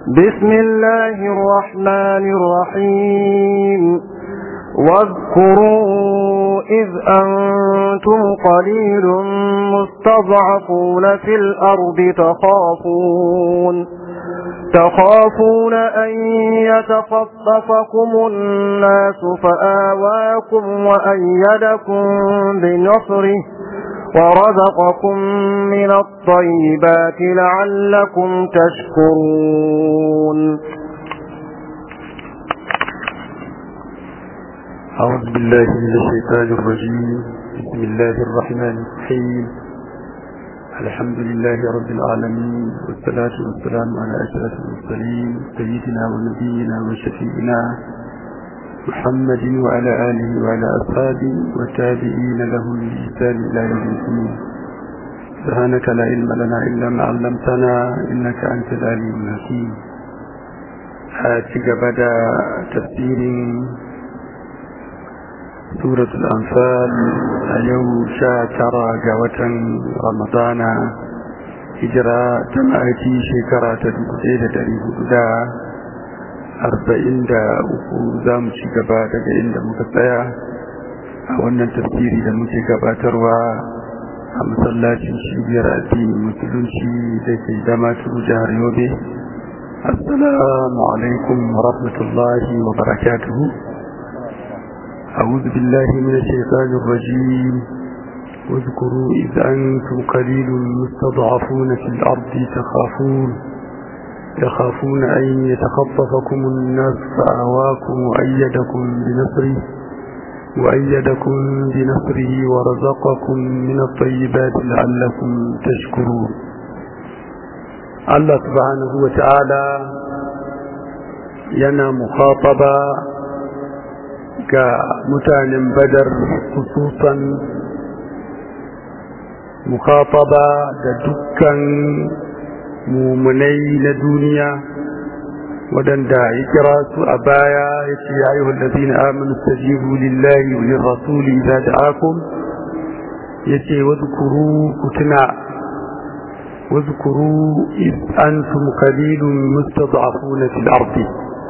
بسم الله الرحمن الرحيم واذكروا إذ أنتم قليل مستضعفون في الأرض تخافون تخافون أن يتخطفكم الناس فآواكم وأيدكم بنصره ورزقكم من الطيبات لعلكم تشكرون أعوذ بالله من الشيطان الرجيم بسم الله الرحمن الرحيم الحمد لله رب العالمين والصلاة والسلام على أشرف المرسلين سيدنا ونبينا وشفيئنا محمد وعلى آله وعلى أصحابه والتابعين لهم بإحسان إلى يوم الدين سبحانك لا علم لنا إلا ما علمتنا إنك أنت العليم الحكيم هاتك بدا تفسير سورة الأنفال اليوم شاكرا قوة رمضان هجرة تمأتي شكرا تدقيد دريه دا arba'in da uku za mu ci gaba daga inda muka tsaya a wannan tafsiri da muke gabatarwa a masallacin cibiyar addinin musulunci da ke zama turu jihar yobe assalamu alaikum wa rahmatullahi wa barakatuhu أعوذ بالله من الشيطان الرجيم واذكروا إذ أنتم قليل مستضعفون في الأرض تخافون يخافون أن يتخطفكم الناس فآواكم وأيدكم بنصره وأيدكم بنصره ورزقكم من الطيبات لعلكم تشكرون الله سبحانه وتعالى ينا مخاطبة كمتان بدر خصوصا مخاطبة دكا mumunai na duniya waɗanda ya kira su a baya ya ce ya yi wallazi na aminu stajibu lillahi wa rasuli za da akum ya ce wazukuru ku tuna wazukuru antum qalilun mustad'afuna fil ardi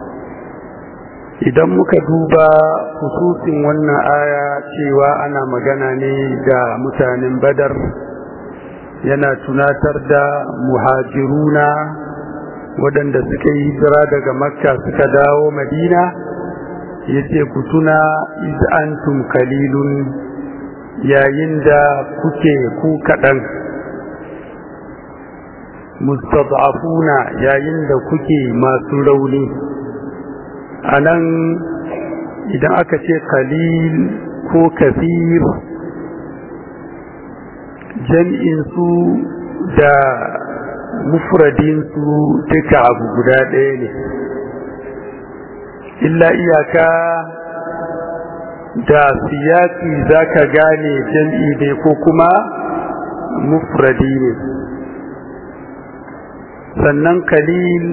idan muka duba hususin wannan aya cewa ana magana ne da mutanen badar yana tunatar da muhajiruna waɗanda suka yi hijira daga makka suka dawo madina ya ce ku tuna iz'antum kalilun yayin da kuke ku kaɗan mustad'afuna yayin da kuke masu rauni a nan idan aka ce kalil ko kafir jam'insu da mufradinsu duka abu guda ɗaya ne illa iyaka da siyaki za ka gane jam'i ne ko kuma mufradi ne sannan kalil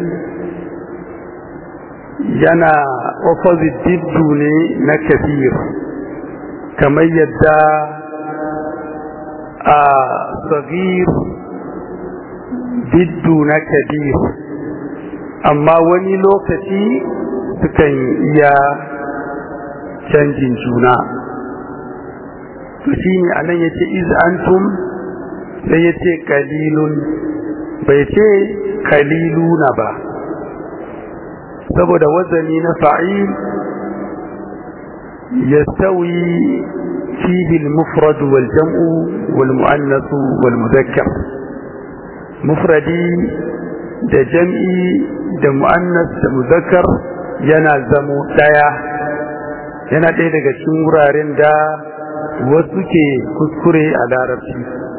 yana opposite diddu ne na kafir kamar yadda a sagir diddu na kabir amma wani lokaci sukan iya canjin juna to shi ne anan ya ce iz'antum sai ya ce kalilun bai ce kaliluna ba saboda wazani na fa'il yastawi فيه المفرد والجمع والمؤنث والمذكر مفردي da jam'i da mu'annas da muzakkar yana zamo ɗaya yana ɗaya daga cikin wuraren da wasu ke kuskure a larabci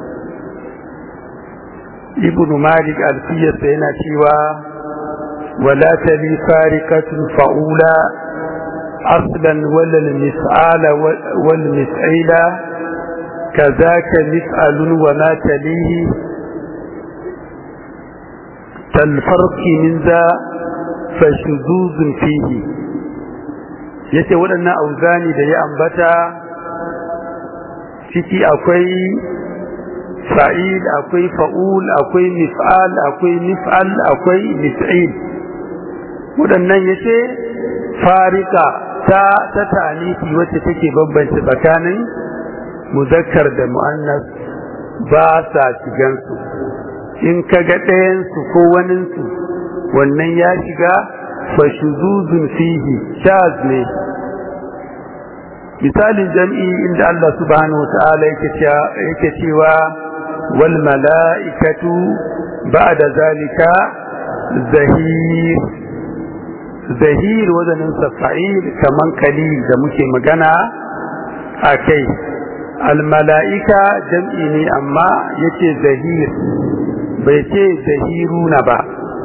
ibn malik alfiyarsa yana cewa wala tali farikatun fa'ula أصلا ولا المسعال والمسعيل كذاك مسأل وما تليه كالفرق من ذا فشذوذ فيه yace waɗannan auzani da ya ambata ciki akwai fa'il akwai fa'ul akwai mif'al akwai mif'al akwai mif'il waɗannan ya ce farika ta ta tanifi wacce take bambance tsakanin muzakkar da mu'annas ba sa shigansu in ka ga ɗayansu ko waninsu wannan ya shiga fashuzuzun fihi shaz ne misalin jam'i inda Allah subhanahu wa ta'ala yake cewa wal mala'ikatu ba'da zalika zahir zahir wazanin safa'il kaman kalil da muke magana a kai almala'ika jam'i ne amma yace zahir bai ce zahiruna ba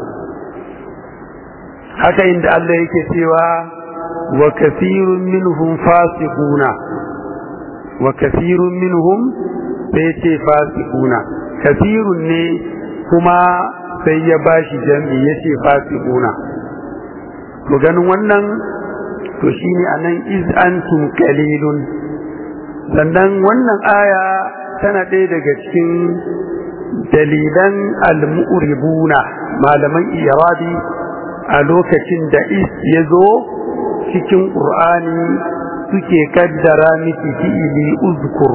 haka inda Allah yake cewa wa kathirun minhum fasiquna wa kathirun minhum sai ce fasiquna kathirun ne kuma sai ya bashi jam'i yace fasiquna to ganin wannan to shine anan iz antum qalilun sannan wannan aya tana ɗaya daga cikin dalilan al-mu'ribuna malaman irabi a lokacin da is ya zo cikin ƙur'ani suke kaddara miki fi'ili uzkur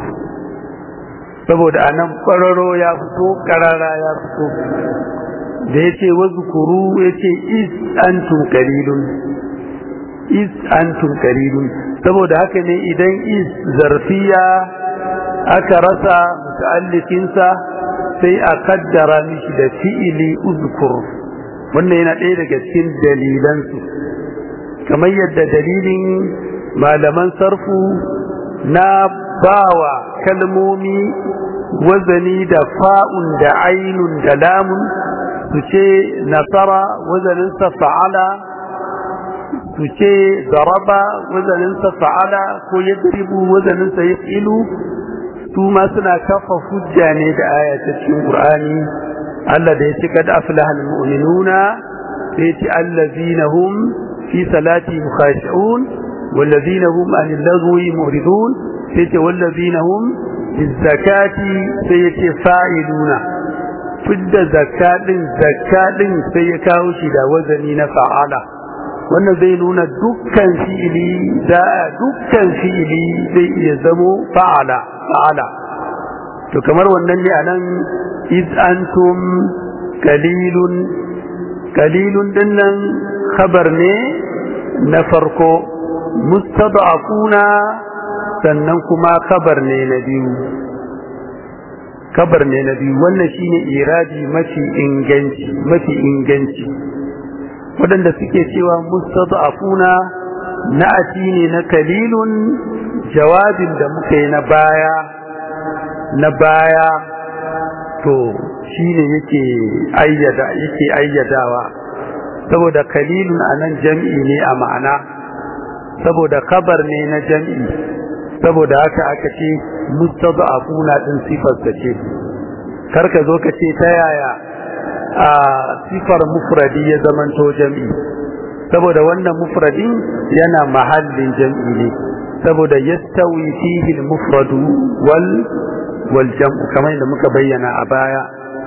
saboda anan ƙwararo ya fito ƙarara ya fito da ya ce wazukuru ya ce is antum qalilun is antum qalilun saboda haka ne idan is zarfiya aka rasa muta'allifinsa sai a kaddara mishi da fi'ili uzkur wannan yana ɗaya daga cikin dalilansu kamar yadda dalilin malaman sarfu na bawa kalmomi wazani da fa'un da ainun da lamun su ce nasara wazaninsa fa'ala su ce daraba wazaninsa fa'ala ko yadribu wazaninsa ya ilu su ma suna kafa hujja ne da aya ta cikin Qur'ani Allah da ya ce kad aflahal mu'minuna sai ce allazina hum fi salati khashi'un wallazina hum anil lagwi muridun sai ce wallazina hum bizakati sai ya ce fa'iluna fidda zakadin zakadin sai ya kawo shi da wazani na fa'ala wannan zai nuna dukkan fi'ili da dukkan fi'ili zai iya zamo fa'ala fa'ala to kamar wannan ne anan iz antum qalilun qalilun dinnan khabar ne na farko mustad'afuna sannan kuma khabar ne na biyu kabar ne na biyu wannan shine iradi mafi inganci mafi inganci waɗanda suke cewa mustad'afuna na'ati ne na kalilun jawabin da muka yi na baya na baya to shine yake ayyada yake ayyadawa saboda kalilun anan jam'i ne a ma'ana saboda kabar ne na jam'i saboda haka aka ce mustad'afuna din sifar ta ce karka zo ka ce ta yaya a sifar mufradi ya zamanto jam'i saboda wannan mufradin yana mahallin jam'i ne saboda yastawi fihi al-mufradu wal wal jam'u kamar da muka bayyana a baya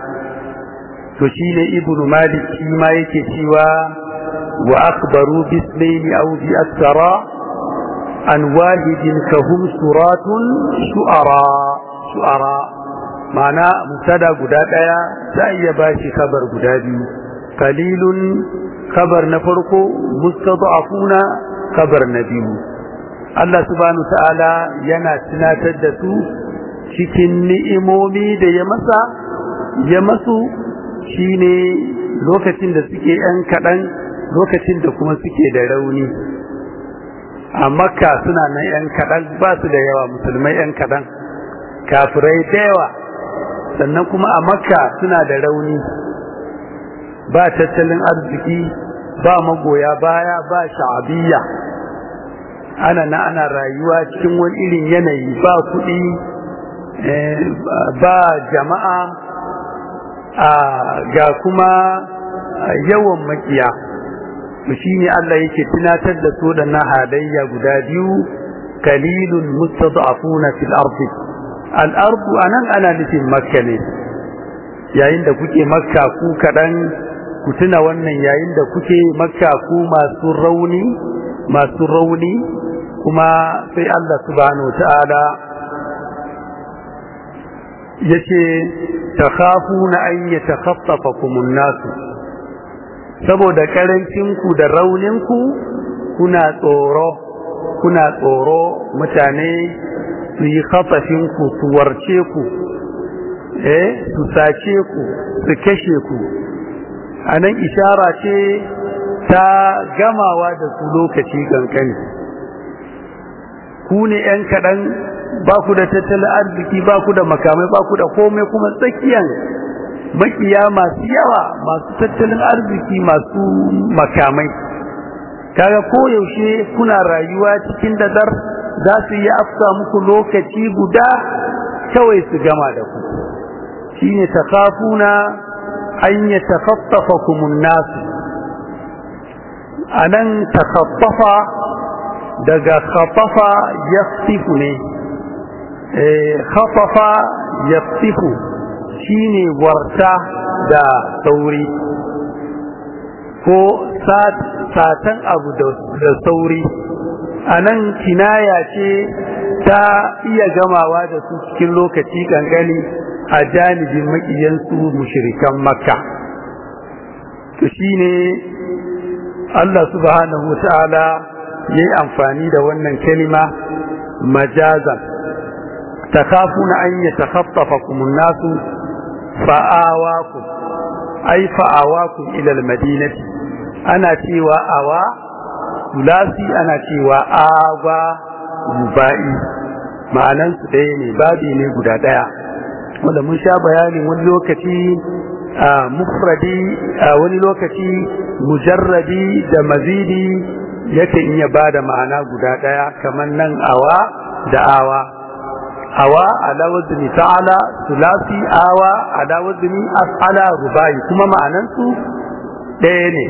to shine ibnu malik shi ma yake cewa wa akhbaru bismayni aw bi akthara an wahidin kahum suratun shu'ara shu'ara ma'ana musada guda daya za iya bashi kabar guda biyu qalilun kabar na farko mustada'afuna kabar na biyu Allah subhanahu ta'ala yana tunatar da su cikin ni'imomi da ya masa ya masu shine lokacin da suke yan kaɗan lokacin da kuma suke da rauni a makka suna nan yan kaɗan ba su da yawa musulmai yan kaɗan kafirai da yawa sannan kuma a makka suna da rauni ba tattalin arziki ba magoya baya ba sha'abiyya ana na ana rayuwa cikin wani irin yanayi ba kuɗi ba jama'a ga kuma yawan makiya shi ne Allah yake tunatar da su da na halayya guda biyu kalilun mustad'afuna fil ardi al ardu anan ana nufin makka ne yayin da kuke makka ku kadan ku tuna wannan yayin da kuke makka ku masu rauni masu rauni kuma sai Allah subhanahu ta'ala yace takhafuna an yatakhaffafakum an-nas saboda karancin ku da raunin ku kuna tsoro kuna tsoro mutane su yi khafafin ku su warce ku eh su sace ku su kashe ku anan ishara ce ta gamawa da su lokaci kankani ku ne ‘yan kaɗan ba ku da tattalin arziki ba ku da makamai ba ku da komai kuma tsakiyan makiya masu yawa masu tattalin arziki masu makamai kaga koyaushe kuna rayuwa cikin dadar za su yi afka muku lokaci guda kawai su gama da ku shine takafuna an ya takaffafakumun nasu anan takaffafa daga khafafa yaqtifu ne eh khafafa yaqtifu shine warta da sauri ko satan abu da sauri anan kinaya ce ta iya gamawa da su cikin lokaci gangani a janibin makiyansu mushrikan makka to shine Allah subhanahu wa ta'ala ya yi amfani da wannan kalima majazan takafuna an ya takhaffafa kumun nasu fa'awaku ai fa'awaku ilal madinati ana cewa awa sulasi ana cewa awa ruba'i ma'anan su ɗaya ne babi ne guda ɗaya wanda mun sha bayanin wani lokaci a mufradi a wani lokaci mujarradi da mazidi yakan iya ba da ma'ana guda ɗaya kamar nan awa da awa awa ala wazni ta'ala sulasi awa ala wazni as'ala rubai kuma ma'anansu ɗaya ne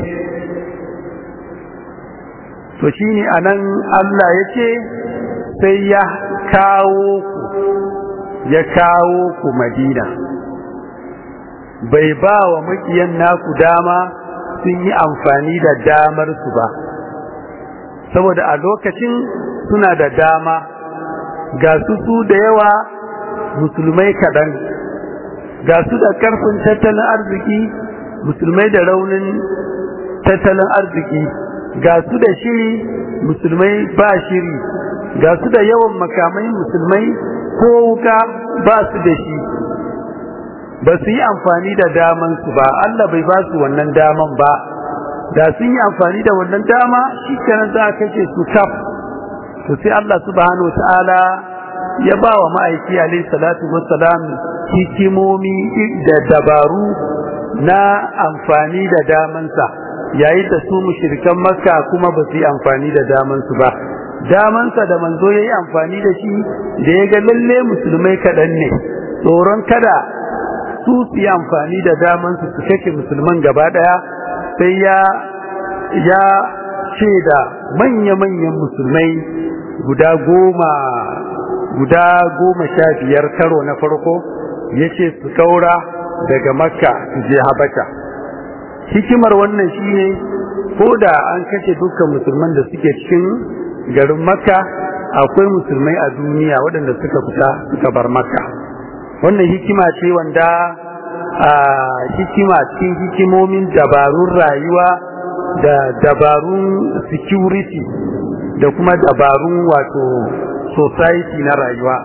to shine anan Allah ya ce sai ya kawo ku ya kawo ku madina bai ba wa makiyan naku dama sun yi amfani da damar su ba saboda a lokacin suna da dama ga su su da yawa musulmai kaɗan ga su da ƙarfin tattalin arziki musulmai da raunin tattalin arziki ga su da shiri musulmai ba shiri ga su da yawan makamai musulmai ko wuka ba su da shi ba su yi amfani da damansu ba Allah bai ba su wannan daman ba da sun yi amfani da wannan dama shi kenan za a kashe su kaf to sai Allah subhanahu ta'ala ya ba wa ma'aiki alaihi salatu wassalam hikimomi da dabaru na amfani da damansa yayin da su mushrikan makka kuma ba su yi amfani da damansu ba damansa da manzo ya yi amfani da shi da ya ga lalle musulmai kaɗan ne tsoron kada su su yi amfani da damansu su kashe musulman gaba ɗaya sai ya ya ce da manya-manyan musulmai guda goma guda goma sha biyar karo na farko ya ce su kaura daga makka su je habasha hikimar wannan shine ko da an kashe dukkan musulman da suke cikin garin makka akwai musulmai a duniya waɗanda suka fita suka bar makka wannan hikima ce wanda a hikima cikin hikimomin dabarun rayuwa da dabarun security da kuma dabarun wato society na rayuwa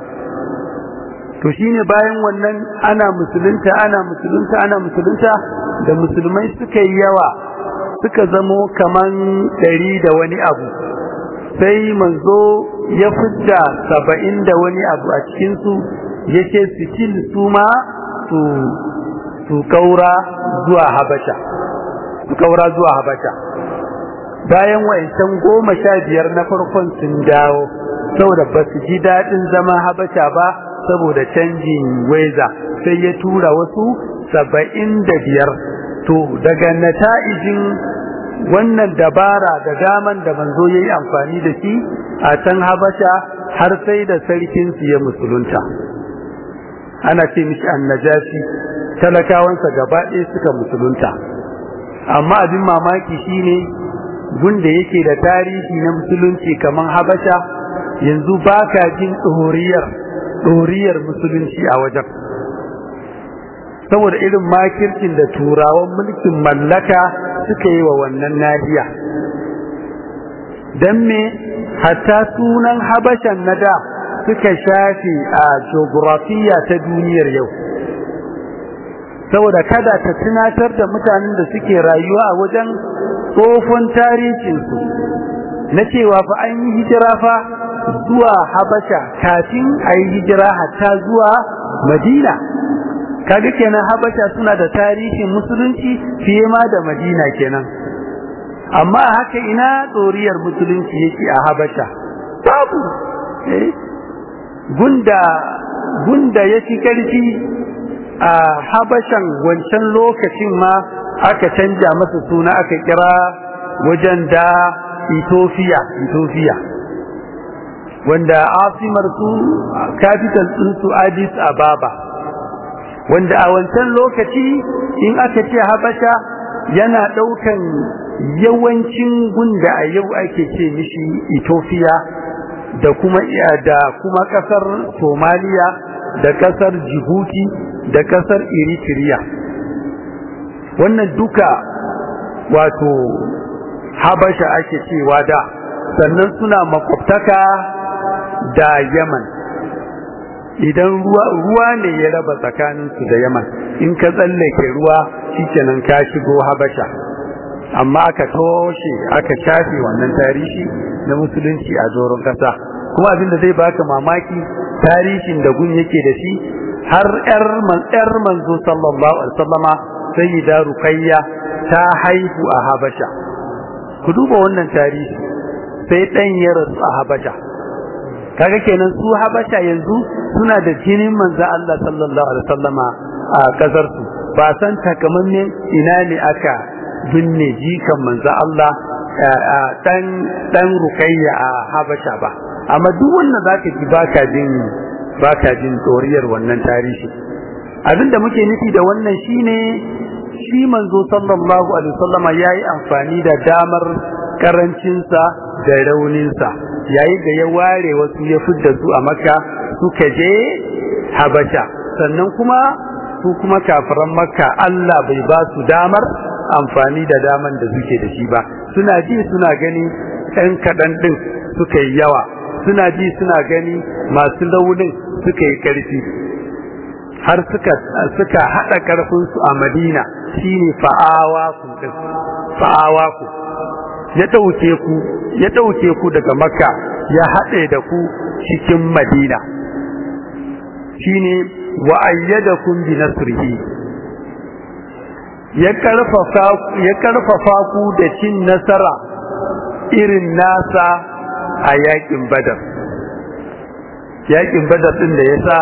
to shine bayan wannan ana musulunta ana musulunta ana musulunta da musulmai suka yi yawa suka zamo kaman ɗari da wani abu sai manzo ya fidda saba'in da wani abu a cikinsu ya ce sitil su ma su su kaura zuwa habasha su kaura zuwa habasha bayan wa'ancan goma sha biyar na farkon sun dawo saboda ba su ji daɗin zama habasha ba saboda canjin weza sai ya tura wasu saba'in da biyar to daga nata'ijin wannan dabara da daman da manzo ya yi amfani da shi a can habasha har sai da sarkinsu ya musulunta ana ce mishi annajashi talakawansa gaba ɗaya suka musulunta amma abin mamaki shine gunda yake da tarihi na musulunci kamar habasha yanzu baka jin tsoriyar tsoriyar musulunci a wajen saboda irin makircin da turawan mulkin mallaka suka yi wa wannan nahiya don me hatta sunan habashan na da suka shafe a geografiya ta duniyar yau saboda kada ta tunatar da mutanen da suke rayuwa a wajen tsofon tarihinsu na cewa fa an yi hijira fa zuwa habasha kafin a yi hijira hatta zuwa madina kaga kenan habasha suna da tarihin musulunci fiye ma da madina kenan amma haka ina tsoriyar musulunci yake a habasha babu gunda gunda ya fi ƙarfi a habashan wancan lokacin ma aka canja masa suna aka kira wajen da ethiopia ethiopia wanda asimar su capital ɗinsu addis ababa wanda a wancan lokaci in aka ce habasha yana ɗaukan yawancin gunda a yau ake ce mishi ethiopia da kuma da kuma kasar Somalia da kasar Djibouti da kasar Eritrea wannan duka wato Habasha ake cewa da sannan suna makwabtaka da Yaman idan ruwa ruwa ne ya raba tsakaninsu da Yaman in ka tsallake ruwa shikenan ka shigo Habasha amma aka toshe aka shafe wannan tarihi na musulunci a zoron kasa kuma abin da zai baka mamaki tarihin da gun yake da shi har yar man yar manzo sallallahu alaihi wasallama sayyida ruqayya ta haihu a habasha ku duba wannan tarihi sai dan ya rasu a habasha kaga kenan su habasha yanzu suna da jinin manzo Allah sallallahu alaihi wasallama a kasar su ba san takamaiman ina ne aka binne jikan manzo Allah dan dan rukayya a Habasha ba amma duk wannan zaka ji baka jin baka jin tsoriyar wannan tarihi abinda muke nufi da wannan shine shi manzo sallallahu alaihi wasallama yayi amfani da damar karancinsa da rauninsa yayi da ya ware wasu ya fidda su a Makka suka je Habasha sannan kuma su kuma kafiran Makka Allah bai ba su damar amfani da daman da suke da shi ba suna ji suna gani ɗan kaɗan ɗin suka yi yawa suna ji suna gani masu launin suka yi ƙarfi har suka suka haɗa ƙarfinsu a madina shine fa'awa ku ɗin fa'awa ku ya ɗauke ku ya ɗauke ku daga makka ya haɗe da ku cikin madina shine wa ayyadakum bi nasrihi ya karfafa ku da cin nasara irin nasa a yakin badar yakin badar din da ya sa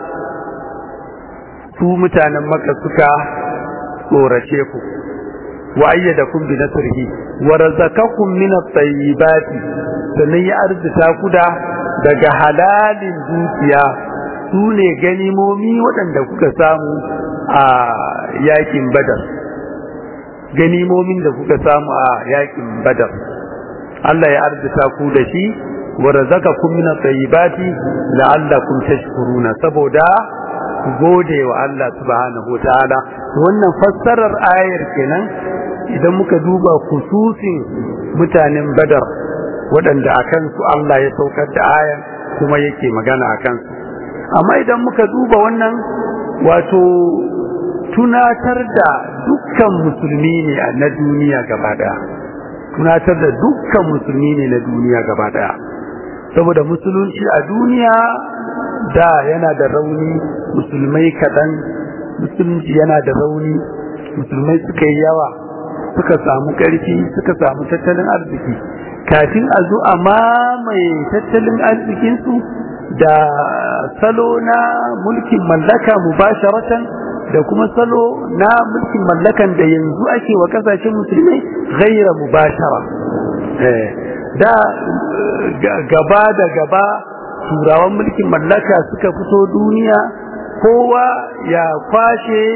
su mutanen maka suka tsorace ku wa ayyadakum bi nasrihi wa razaqakum min at-tayyibati sannan ya arzita ku da daga halalin dukiya su ne ganimomi waɗanda kuka samu a yakin badar ganimomin da kuka samu a yakin badar Allah ya arzita ku da shi wa razaqakum min at-tayyibati la'allakum tashkuruna saboda ku gode wa Allah subhanahu wataala wannan fassarar ayar kenan idan muka duba khususin mutanen badar waɗanda akan su Allah ya saukar da ayar kuma yake magana akan su amma idan muka duba wannan wato tunatar da dukkan musulmi ne na duniya gaba daya tunatar da dukkan musulmi ne na duniya gaba daya saboda musulunci a duniya da yana da rauni musulmai kaɗan musulunci yana da rauni musulmai suka yi yawa suka samu ƙarfi suka samu tattalin arziki kafin a zo a mamaye tattalin arzikinsu da salo na mulkin mallaka mubasharatan da kuma salo na mulkin mallakan da yanzu ake wa kasashen musulmai ghaira mubashara da gaba da gaba turawan mulkin mallaka suka fito duniya kowa ya kwashe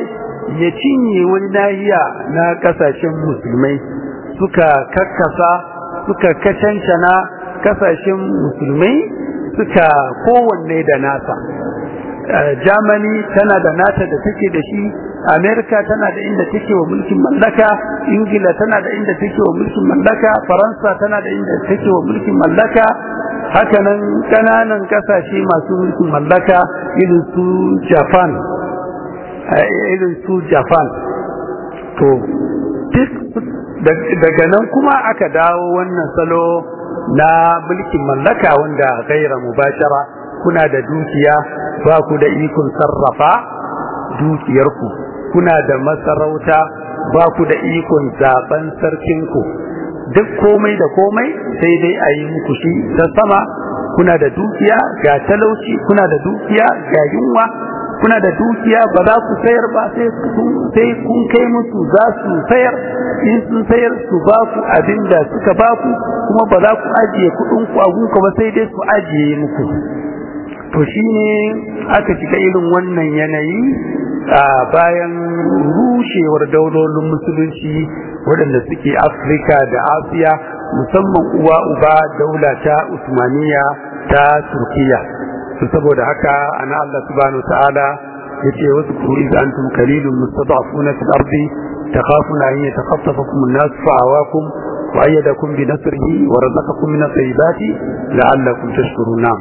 ya cinye wani nahiya na kasashen musulmai suka kakkasa suka kacancana kasashen musulmai suka kowanne da nasa Germany tana da nata da take da shi America tana da inda take wa mulkin mallaka Ingila tana da inda take wa mulkin mallaka Faransa tana da inda take wa mulkin mallaka hakanan kananan kasashe masu mulkin mallaka irin su Japan irin su Japan to daga nan kuma aka dawo wannan salo na mulkin mallaka wanda gaira mubashara kuna da dukiya ba ku da ikon sarrafa dukiyarku kuna da masarauta ba ku da ikon zaben sarkinku duk komai da komai sai dai a yi muku shi ta sama kuna da dukiya ga talauci kuna da dukiya ga yunwa kuna da dukiya ba za ku sayar ba sai kun kai musu za su sayar in sun sayar su ba ku abin da suka ba ku kuma ba za ku ajiye kuɗin ku a gunka ba sai dai su ajiye muku to shine aka shiga irin wannan yanayi a bayan rushewar daulolin musulunci waɗanda suke afirka da asiya musamman uwa uba daula ta usmaniya ta turkiya to saboda haka ana Allah subhanahu ta'ala yace wasu kuri da antum qalilun mustada'afuna fil ardi takhafuna an yatakhaffafakum an-nas fa'awakum wa ayyadakum bi nasrihi wa razaqakum min at-tayyibati la'allakum tashkuruna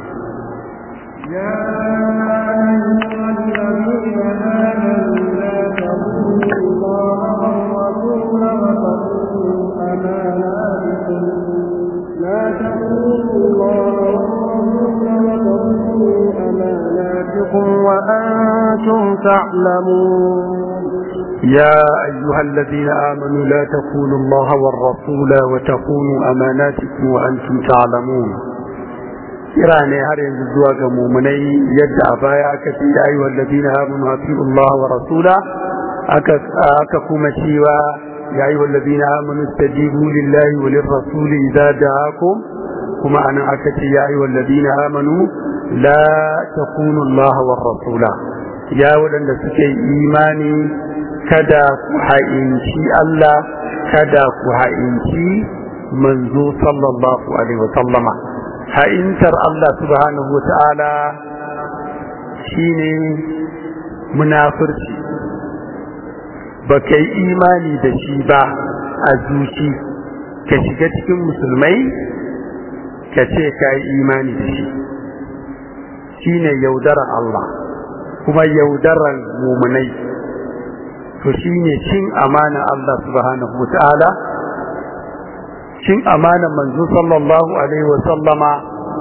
وأنتم تعلمون يا أيها الذين آمنوا لا تخونوا الله والرسول وتخونوا أماناتكم وأنتم تعلمون kira ne har yanzu zuwa ga mumunai yadda a baya aka ce ya ayyuhal ladina amanu atiu Allah wa rasula aka aka kuma cewa ya ayyuhal ladina amanu istajibu lillahi wa lirrasuli idza da'akum kuma anan aka ce ya ayyuhal ladina amanu la takunu Allah wa rasula ya wadanda suke imani kada ku ha'inci Allah kada ku ha'inci manzo sallallahu alaihi wa sallama ha'intar Allah subhanahu wa ta'ala shi ne munafurci ba ka yi imani da shi ba a zuci ka shiga cikin musulmai ka ce ka yi imani da shi shi ne yaudaran Allah kuma yaudaran mumunai to shi ne cin amanan Allah subhanahu wa ta'ala cin amanan manzo sallallahu alaihi wa sallama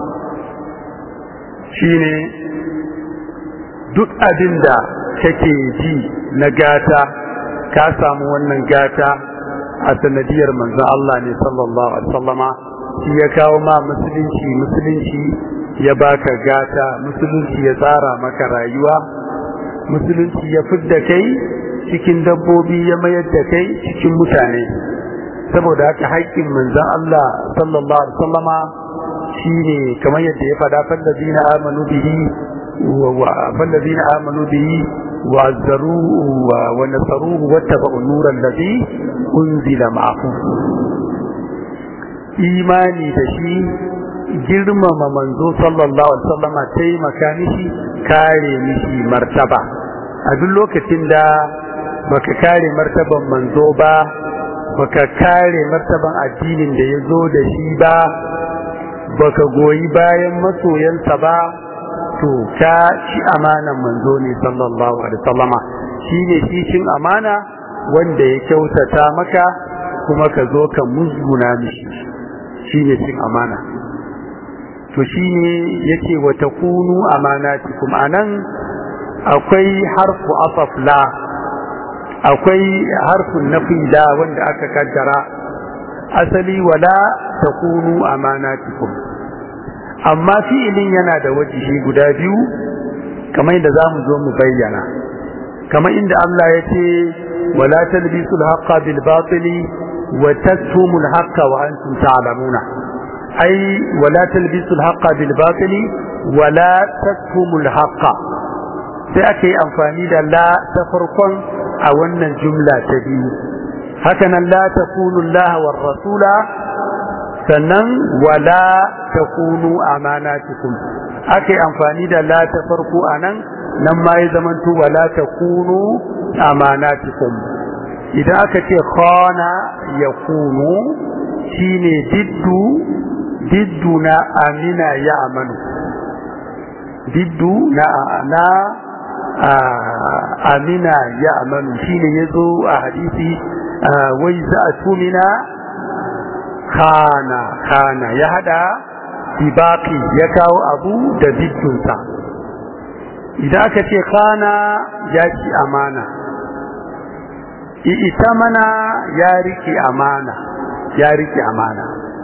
shine duk abin da kake ji na gata ka samu wannan gata a sanadiyar manzo Allah ne sallallahu alaihi sallama shi ya kawo ma musulunci musulunci ya baka gata musulunci ya tsara maka rayuwa musulunci ya fidda kai cikin dabbobi ya mayar da kai cikin mutane saboda haka haƙƙin manzon Allah sallallahu alaihi wasallama shine kamar yadda ya faɗa fallazina amanu bihi wa fallazina amanu bihi wa azzaruhu wa nasaruhu wattaba'u an-nura alladhi unzila ma'ahu imani da shi girmama manzo sallallahu alaihi wasallama taimaka mishi kare mishi martaba a duk lokacin da baka kare martaban manzo ba baka kare martaban addinin da ya zo da shi ba baka goyi bayan masoyansa ba to ka ci amanan manzo ne sallallahu alaihi wasallama shine shi cin amana wanda ya kyautata maka kuma ka zo ka musguna mishi shine cin amana to shine yace wa takunu amanatikum anan akwai harfu asaf la akwai harfin nafi da wanda aka kaddara asali wala takunu amanatikum amma fi'ilin yana da wajihi guda biyu kamar yadda zamu zo mu bayyana kamar inda Allah ya ce wala talbisul haqqa bil batili wa taktumul haqqa wa antum ta'lamuna ai wala talbisul haqqa bil batili wala taktumul haqqa sai aka yi amfani da la ta farkon a wannan jumla ta biyu hakanan la takunu Allah war rasula sannan wala takunu amanatikum aka yi amfani da la ta farko anan nan ma ya zamanto wala takunu amanatikum idan aka ce khana yakunu shine diddu diddu na amina ya amanu diddu na na amina ya amanu shine yazo a hadisi wai za a tumina khana khana ya hada bibaki ya kawo abu da diddunsa idan aka ce khana ya ci amana ita mana ya rike amana ya rike amana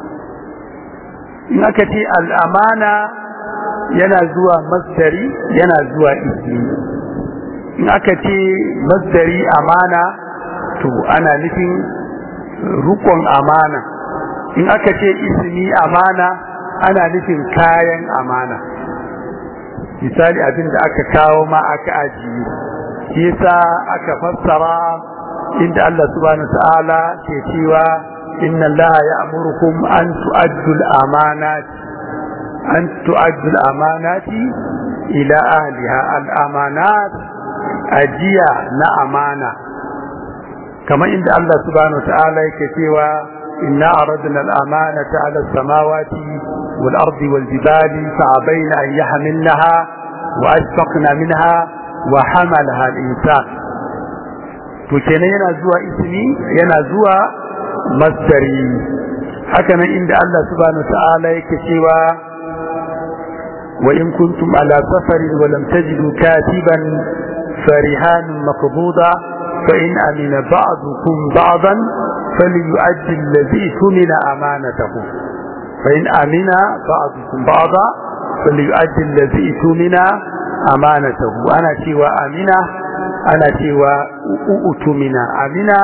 in aka ce al'amana yana zuwa masdari yana zuwa ismi in aka ce masdari amana to ana nufin rukon amana in aka ce ismi amana ana nufin kayan amana misali abin da aka kawo ma aka ajiye shi yasa aka fassara inda Allah subhanahu ta'ala ke cewa inna Allah ya'murukum an tu'addu al-amanati an tu'addu al-amanati ila ahliha al-amanat ajiya na amana kamar inda Allah subhanahu ta'ala yake cewa inna aradna al-amanata 'ala as-samawati wal-ardi wal-jibali fa'abayna an yahmilnaha wa ashfaqna minha wa hamalaha al-insan to kenan yana zuwa ismi yana zuwa masdari haka nan inda Allah subhanahu ta'ala yake cewa wa in kuntum ala safarin wa lam tajidu katiban farihan maqbuda fa in amina ba'dukum ba'dan falyu'addi alladhi tumina amanatahu fa in amina ba'dukum ba'da falyu'addi alladhi tumina amanatahu ana cewa amina ana cewa utumina amina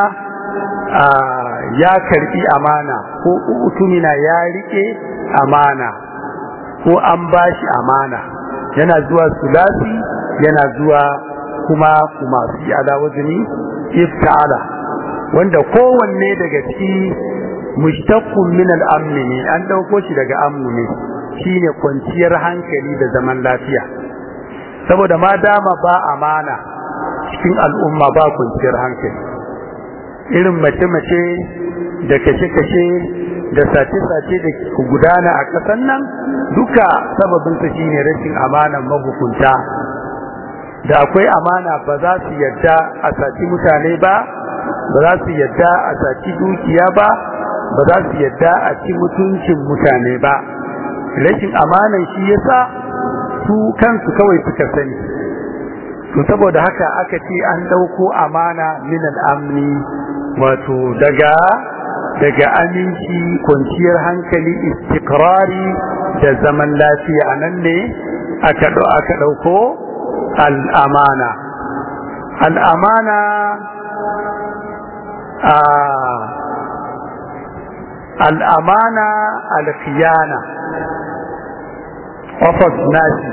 ya karbi amana ko utumina ya rike amana ko an bashi amana yana zuwa sulasi yana zuwa kuma kuma fi ala wazni ifta'ala wanda kowanne daga ciki mushtaqqun min al-amn ne an dauko shi daga amnu ne shine kwanciyar hankali da zaman lafiya saboda ma dama ba amana cikin al'umma ba kwanciyar hankali irin mace-mace da kashe-kashe da sace-sace da ku gudana a ƙasan nan duka sababinsa shine rashin amanan mahukunta da akwai amana ba za su yadda a saci mutane ba ba za su yadda a saci dukiya ba ba za su yadda a ci mutuncin mutane ba rashin amanan shi yasa su kansu kawai suka sani to saboda haka aka ce an ɗauko amana min al'amni wato daga daga aminci kwanciyar hankali istikrari da zaman lafiya a nan ne aka ɗauko al'amana al'amana a al'amana alkhiyana ofis nashi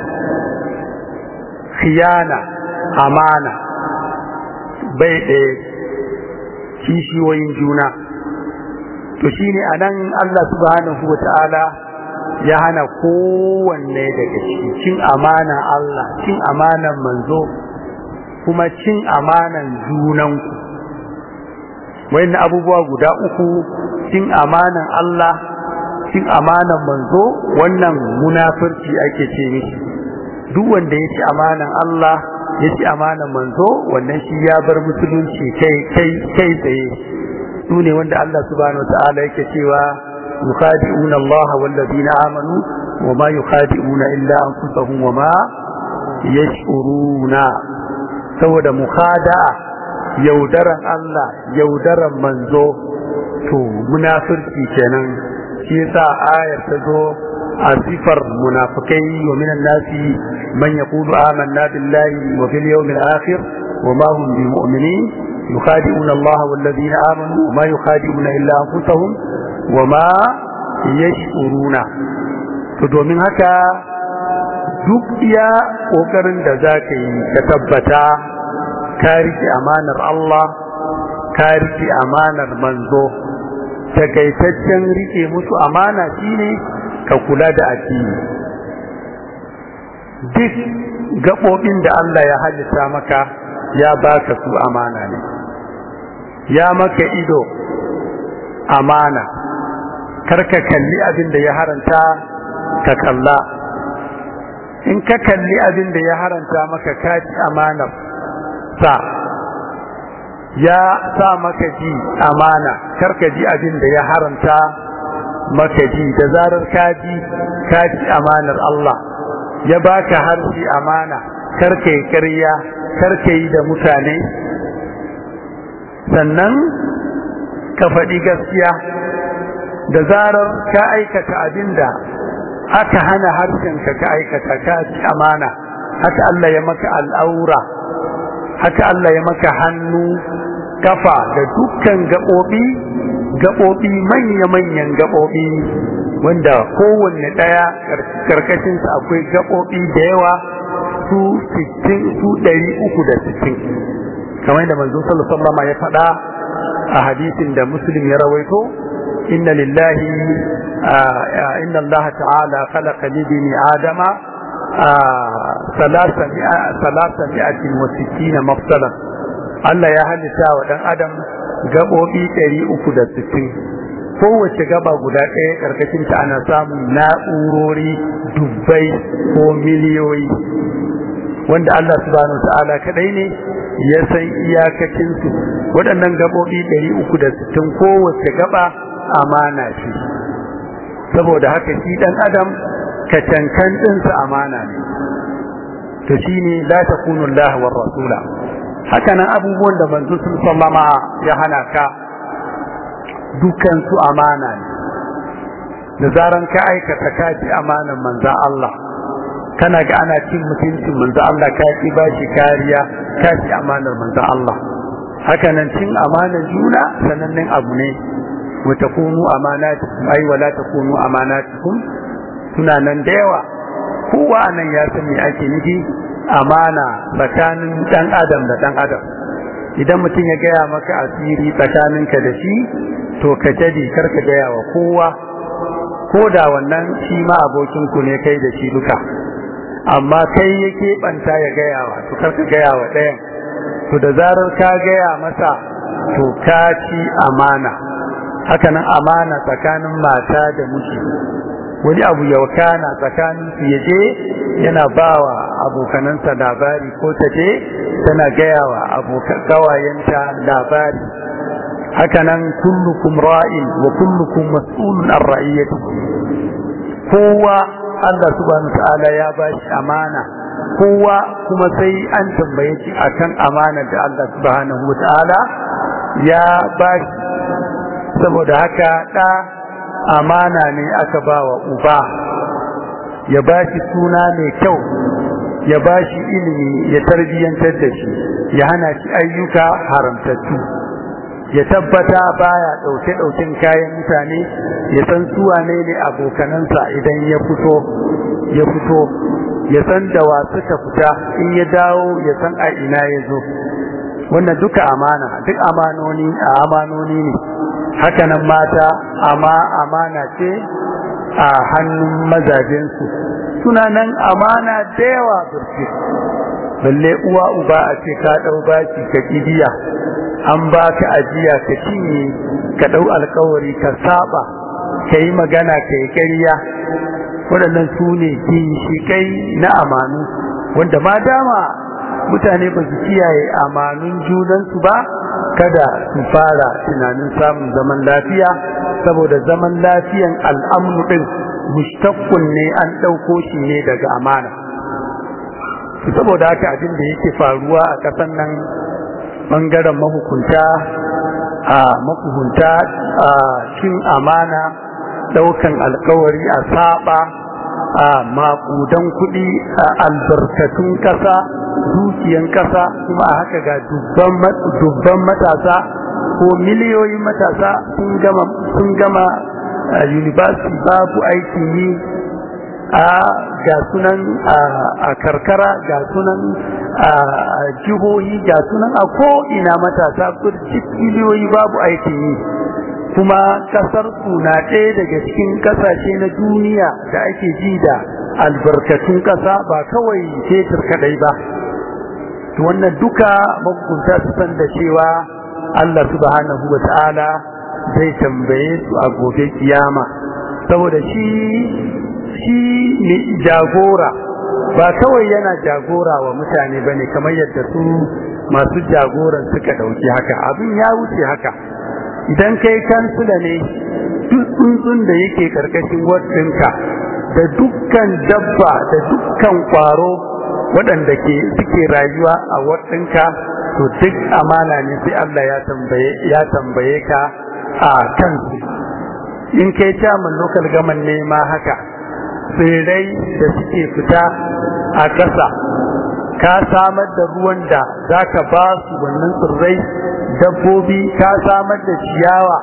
khiyana amana bai ɗaya kishiyoyin juna to shine anan Allah subhanahu wata'ala ya hana kowanne daga ciki cin amana Allah cin amanan manzo kuma cin amanan junanku wayannan abubuwa guda uku cin amanan Allah cin amanan manzo wannan munafurci ake ce mishi duk wanda ya ci amanan Allah ya ci amanan manzo wannan shi ya bar musulunci kai kai kai tsaye su ne wanda Allah subhanahu wataala yake cewa yukhadi'una Allah wal ladina amanu wa ma yukhadi'una illa anfusahum wa ma yash'uruna saboda mukhada'a yaudaran Allah yaudaran manzo to munafirci kenan shi yasa ayar ta zo a sifar munafikai wa minan nasi man yaqulu amanna billahi wa bil yawmil akhir wa ma hum bimu'minin yukhadi'una Allah wal ladina amanu wa ma yukhadi'una illa anfusahum wa ma yash'uruna to domin haka duk iya kokarin da zaka yi ka tabbata ka rike amanar Allah ka rike amanar manzo takaitaccen rike musu amana shine ka kula da addini duk gaɓoɓin da Allah ya halitta maka ya baka su amana ne ya maka ido amana karka kalli abin da ya haranta ka kalla in ka kalli abin da ya haranta maka kaci amanar sa ya sa maka ji amana karka ji abin da ya haranta maka ji da zarar ka ji ka ji amanar Allah ya baka harshe amana karka yi ƙarya karka yi da mutane sannan ka faɗi gaskiya da zarar ka aikata abin da aka hana harshenka ka aikata ka ci amana haka Allah ya maka al'aura haka Allah ya maka hannu kafa da dukkan gaɓoɓi gaɓoɓi manya-manyan gaɓoɓi wanda kowanne ɗaya ƙarƙashinsa akwai gaɓoɓi da yawa su 60 su 360 kamar da manzo sallallahu alaihi ya faɗa a hadisin da muslim ya rawaito inna lillahi inna Allah ta'ala khalaqa li bani adama salasa mi'atin wa sittina mafsalan Allah ya halitta wa dan adam gabobi 360 kowace gaba guda ɗaya karkashin ta ana samun na'urori dubbai ko miliyoyi wanda Allah subhanahu ta'ala kadai ne ya san iyakacin su waɗannan gabobi 360 kowace gaba amana ce saboda haka shi dan adam kacankan ɗinsa amana ne to shine la takunu Allah war rasula haka nan abubuwan da manzo sun sallama ya hana ka dukan su amana ne da zaran ka aikata ka ci amanan manzo Allah kana ga ana cin mutuncin manzo Allah ka ki bashi kariya ka ci amanar manzo Allah haka nan cin amanar juna sanannen abu ne wa takunu amanatukum ay wala takunu amanatukum suna nan da yawa kowa nan ya san me ake nufi amana tsakanin dan adam da dan adam idan mutum ya gaya maka asiri tsakaninka da shi to ka jadi karka gaya wa kowa ko da wannan shi ma abokinku ne kai da shi duka amma kai ya keɓanta ya gaya wa to karka gaya wa ɗayan to da zarar ka gaya masa to ka ci amana hakanan amana tsakanin mata da miji wani abu ya wakana tsakanin su ya je yana bawa abokanansa labari ko ta je tana gaya wa abokan gawayenta labari hakanan kullukum ra'in wa kullukum mas'ulun an ra'iyatikum kowa Allah subhanahu ta'ala ya bashi amana kowa kuma sai an tambaye shi akan amana da Allah subhanahu ta'ala ya bashi saboda haka da amana ne aka ba wa uba ya ba shi suna mai kyau ya ba shi ilimi ya tarbiyyantar da shi ya hana shi ayyuka haramtattu ya tabbata baya ɗauke ɗauken kayan mutane ya san su wane ne abokanansa idan ya fito ya fito ya san da wa suka fita in ya dawo ya san a ina ya zo wannan duka amana duk amanoni a amanoni ne hakanan mata amma amana ce a hannun mazajensu suna nan amana da yawa birki balle uwa uba a ce ka ɗau baki ka kibiya an ba ka ajiya ka cinye ka ɗau alkawari ka saba ka yi magana ka yi ƙarya waɗannan su ne ginshiƙai na amanu wanda ma dama mutane ba su kiyaye amanun junansu ba kada su fara tunanin samun zaman lafiya saboda zaman lafiyan al'amnu ɗin mustaqqun ne an ɗauko shi ne daga amana saboda haka abin da yake faruwa a ƙasar nan ɓangaren mahukunta a mahukunta a cin amana ɗaukan alkawari a saba a maƙudan kuɗi a albarkatun ƙasa dukiyan ƙasa kuma a haka ga dubban matasa ko miliyoyin matasa sun gama university babu aikin yi a ga sunan a karkara ga sunan a jihohi ga sunan a ko'ina matasa kurci miliyoyi babu aikin yi kuma kasar su na ɗaya daga cikin ƙasashe na duniya da ake ji da albarkatun ƙasa ba kawai fetur kaɗai ba wannan duka mahukunta su san da cewa Allah subhanahu wa ta'ala zai tambaye su a gobe kiyama saboda shi shi ne jagora ba kawai yana jagora wa mutane bane kamar yadda su masu jagoran suka dauki haka abin ya wuce haka idan kai kansula ne duk tsuntsun da yake karkashin wadinka da dukkan dabba da dukkan kwaro waɗanda ke suke rayuwa a wadinka to duk amana ne sai Allah ya tambaye ya tambaye ka a kansu in kai chairman local government ne ma haka tsirrai da suke fita a ƙasa ka samar da ruwan da za ka ba su wannan tsirrai dabbobi ka samar da ciyawa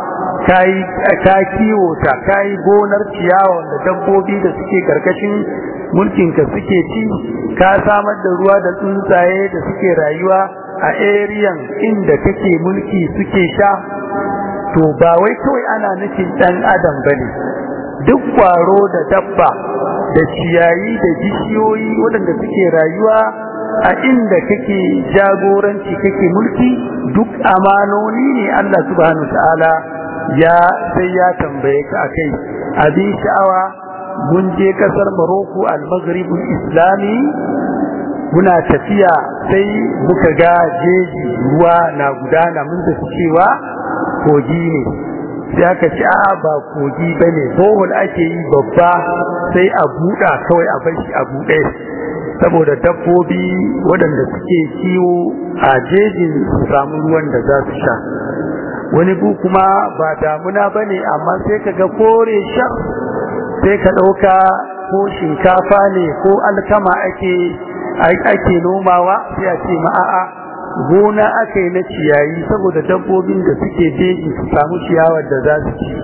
ka kiwo ta ka yi gonar ciyawa da dabbobi da suke karkashin mulkinka suke ci ka samar da ruwa da tsuntsaye da suke rayuwa a eriyan inda kake mulki suke sha to ba wai kawai ana nufin ɗan adam bane duk kwaro da dabba da ciyayi da bishiyoyi waɗanda suke rayuwa a inda kake jagoranci kake mulki duk amanoni ne Allah subhanahu ta'ala ya sai ya tambaye ka akai abin sha'awa mun je kasar Morocco al-Maghribul Islami muna tafiya sai muka ga jeji ruwa na gudana mun da cewa kogi ne sai aka ce a ba kogi ba ne bohol ake yi babba sai a buɗa kawai a bashi a buɗe saboda dabbobi waɗanda suke kiwo a jejin su samu ruwan da za su sha wani bu kuma ba damuna ba ne amma sai ka ga kore shar sai ka ɗauka ko shinkafa ne ko alkama ake ake nomawa sai a ce ma'a'a gona aka yi na ciyayi saboda dabbobin da suke jeji su samu ciyawar da za su ci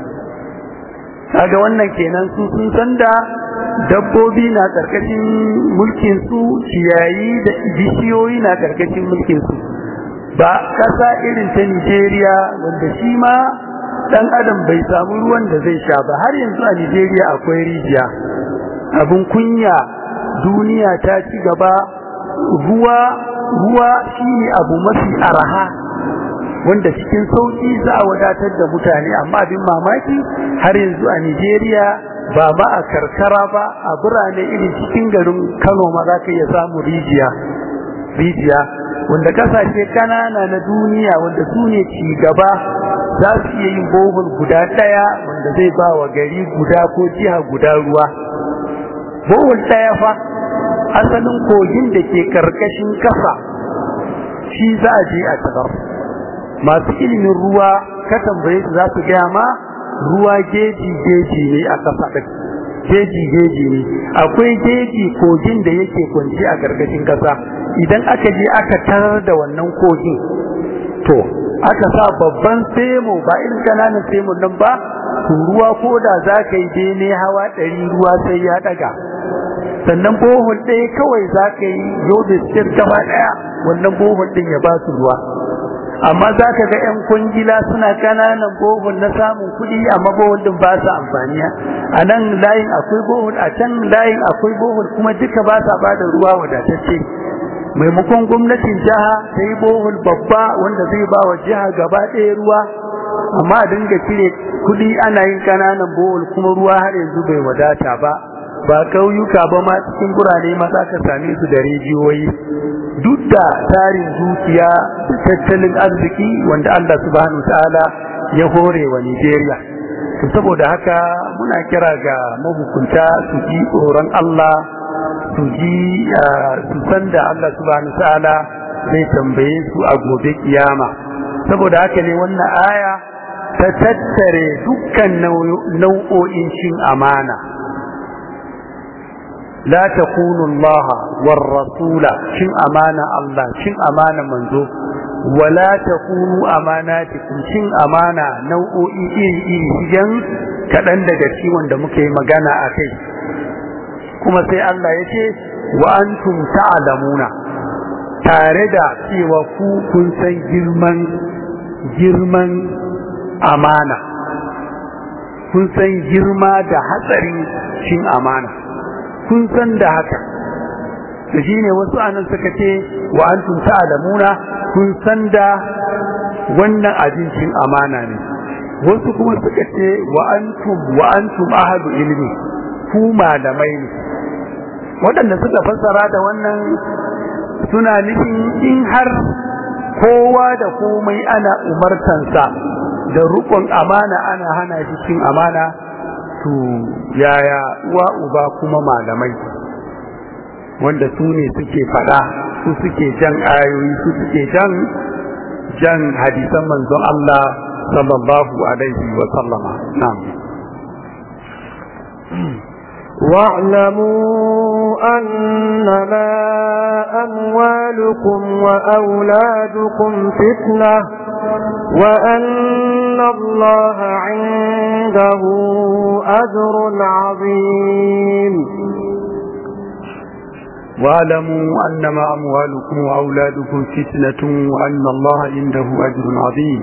kaga wannan kenan su sun san da dabbobi na karkashin mulkin su ciyayi da bishiyoyi na karkashin mulkin su ba kasa irin ta Nigeria wanda shi ma dan adam bai samu ruwan da zai sha ba har yanzu a Nigeria akwai rijiya abun kunya duniya ta ci gaba ruwa ruwa shine abu mafi araha wanda cikin sauki za a wadatar da mutane amma abin mamaki har yanzu a Nigeria ba ma a karkara ba a birane irin cikin garin Kano ma za ka iya samu rijiya rijiya wanda kasashe kanana na duniya wanda su ne ci gaba za su iya yin bohol guda ɗaya wanda zai ba wa gari guda ko jiha guda ruwa bohol ɗaya fa asalin kogin da ke karkashin kasa shi za a je a tabar masu ilimin ruwa ka tambaye su za su gaya ma ruwa geji geji ne a kasa ɗin geji geji ne akwai geji kogin da yake kwanci a karkashin kasa idan aka je aka tarar da wannan kogin to aka sa babban semo ba irin kananan semo nan ba ruwa ko da za ka yi bene hawa ɗari ruwa sai ya ɗaga sannan bohol ɗaya kawai za ka yi yobe sir gaba ɗaya wannan bohol ɗin ya ba su ruwa amma za ka ga 'yan kwangila suna ƙananan bohol na samun kuɗi amma bohol ɗin ba su amfani a nan layin akwai bohol a can layin akwai bohol kuma duka ba sa ba da ruwa wadatacce maimakon gwamnatin jiha ta yi bohol babba wanda zai ba wa jiha gaba ɗaya ruwa amma a dinga cire kuɗi ana yin ƙananan bohol kuma ruwa har yanzu bai wadata ba ba ƙauyuka ba ma cikin birane ma za ka same su da rijiyoyi duk da tarin dukiya da tattalin arziki wanda Allah subhanahu ta'ala ya hore wa Nigeria to saboda haka muna kira ga mahukunta su ji tsoron Allah su ji su san da Allah subhanahu ta'ala zai tambaye su a gobe kiyama saboda haka ne wannan aya ta tattare dukkan nau'o'in cin amana لا تخونوا الله والرسول شن أمانة الله شن أمانة منزو ولا تخونوا أماناتكم شن أمانة نوء إيه إيه جن كدن daga ci wanda muke magana akai kuma sai Allah ya ce wa antum ta'lamuna tare da cewa ku kun san girman girman amana kun san girma da hatsarin cin amana kun san da haka da shi ne wasu anan suka ce wa antum ta'lamuna kun san da wannan abincin amana ne wasu kuma suka ce wa antum wa antum ahadu ilmi ku malamai ne waɗanda suka fassara da wannan suna nufin in har kowa da komai ana umartansa da rukun amana ana hana shi cin amana to yaya uwa uba kuma malamai wanda su ne suke fada su suke jan ayoyi su suke jan jan hadisan manzon Allah sallallahu alaihi wa sallama na'am واعلموا أنما أموالكم وأولادكم فتنة وأن الله عنده أجر عظيم واعلموا أنما أموالكم وأولادكم فتنة وأن الله عنده أجر عظيم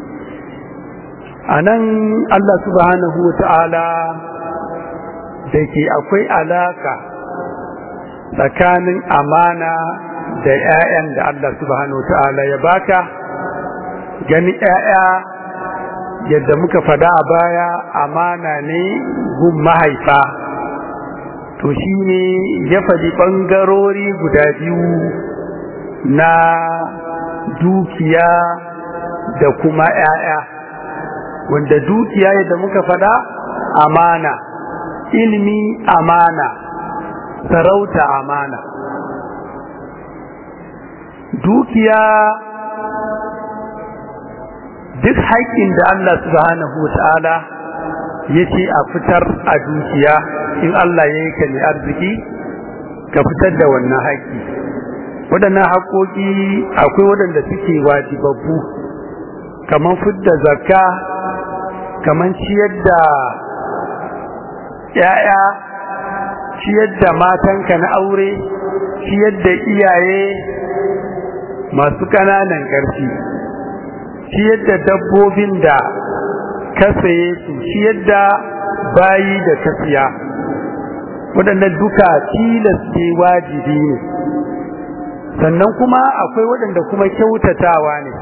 أنا الله سبحانه وتعالى da ke akwai alaka tsakanin amana da 'ya'yan da Allah subhanahu ta'ala ya baka gani 'ya'ya yadda muka fada a baya amana ne gun mahaifa to shi ne ya faɗi ɓangarori guda biyu na dukiya da kuma 'ya'ya wanda dukiya yadda muka fada amana ilmi amana sarauta amana dukiya duk haƙƙin da Allah subhanahu wa ta'ala ya ce a fitar a dukiya in Allah ya yi ka ne arziki ka fitar da wannan haƙƙi waɗannan haƙoƙi akwai waɗanda suke wajibabbu kamar fidda zakka kamar ciyar da ‘ya'ya, ciyar da matanka na aure, ciyar da iyaye masu ƙananan ƙarfi, ciyar da dabbobin da ka saye su, ciyar da bayi da ka siya. Waɗannan duka tilas ne wajibi ne, sannan kuma akwai waɗanda kuma kyautatawa ne,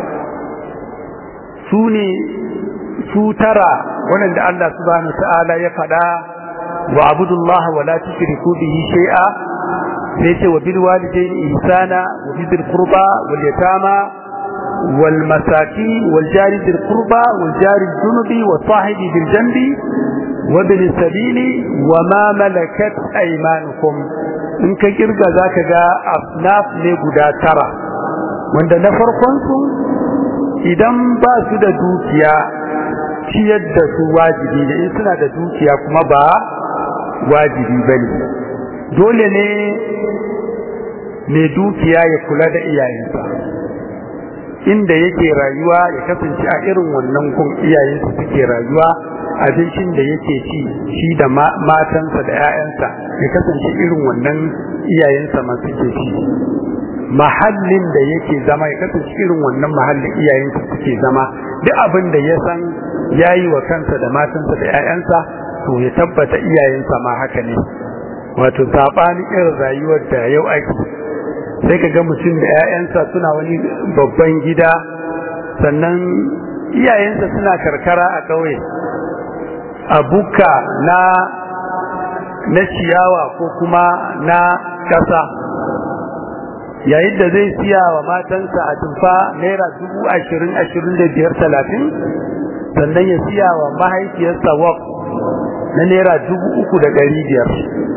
su ne su tara waɗanda Allah subhanahu ta'ala ya faɗa wa abudullah wa la tushriku bihi shay'a sai ce wa bil walidayni ihsana wa bil qurba wal yatama wal masakin wal jari bil qurba wal jari junubi wa sahibi bil janbi wa bil sabili wa ma malakat aymanukum in ka kirga zaka ga asnaf ne guda tara wanda na farkon su idan ba su da dukiya ciyar da su wajibi ne in suna da dukiya kuma ba wajibi ba ne dole ne mai dukiya ya kula da iyayensa inda yake rayuwa ya kasance a irin wannan kun iyayensa suke rayuwa abincin da yake ci shi da matansa da 'ya'yansa ya kasance irin wannan iyayensa ma suke ci mahallin da yake zama ya kasance irin wannan mahallin iyayensa suke zama duk abin da ya san ya yi wa kansa da matansa da 'ya'yansa to ya tabbata iyayensa ma haka ne wato saɓanin irin rayuwar da yau ake sai ka ga mutum da 'ya'yansa suna wani babban gida sannan iyayensa suna karkara a ƙauye a buka na na ciyawa ko kuma na ƙasa yayin da zai siya wa matansa a tufa naira dubu ashirin ashirin da biyar talatin sannan ya siya wa mahaifiyarsa wak na naira dubu uku da ɗari biyar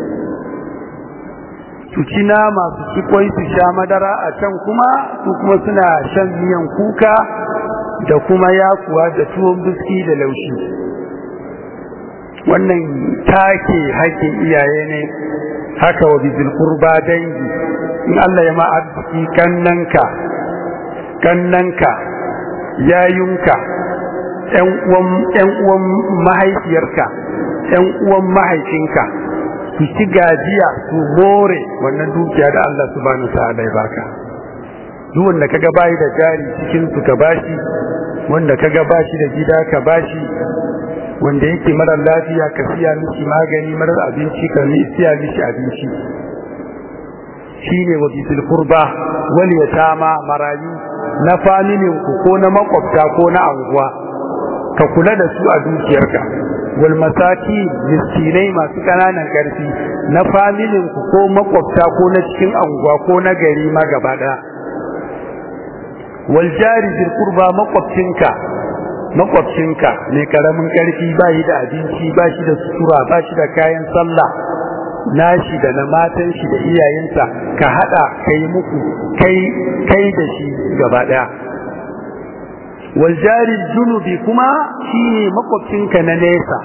su ci nama su ci kwai su sha madara a can kuma su kuma suna shan miyan kuka da kuma yakuwa da tuwon biski da laushi wannan take haƙƙin iyaye ne haka wa bizil qurba dangi in Allah ya ma arziki kannanka kannanka yayunka ƴan uwan ƴan uwan mahaifiyarka ƴan uwan mahaifinka su ci gajiya su more wannan dukiya da Allah subhanahu ta'ala ya baka duk wanda kaga bayi da jari cikin su ka bashi wanda kaga bashi da gida ka bashi wanda yake marar lafiya ka siya mishi magani marar abinci ka siya mishi abinci shine wa bisil qurba wal yatama marayu na familin ku ko na makwabta ko na anguwa ka kula da su a dukiyarka wal masaki miskinai masu kananan karfi na familin ku ko makwabta ko na cikin anguwa ko na gari ma gaba daya wal jari bil qurba makwabcinka makwabcinka mai karamin karfi ba shi da abinci ba shi da sutura ba shi da kayan sallah nashi da na matan shi da iyayensa ka hada kai muku kai kai da shi gaba daya wal jari junubi kuma shine makwabcinka na nesa